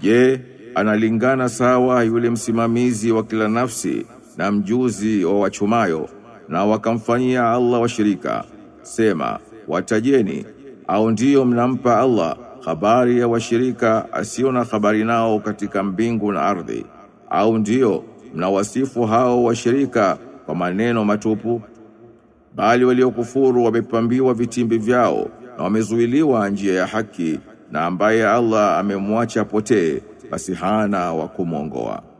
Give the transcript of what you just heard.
Je, analingana sawa yule msimamizi wa kila nafsi na mjuzi wa wachumayo na wakamfanyia Allah washirika sema watajeni au ndiyo mnampa Allah habari ya washirika asio na habari nao katika mbingu na ardhi au ndiyo mnawasifu hao washirika kwa maneno matupu bali waliokufuru wamepambiwa vitimbi vyao na wamezuiliwa njia ya haki na ambaye Allah amemwacha potee basi hana wa kumwongoa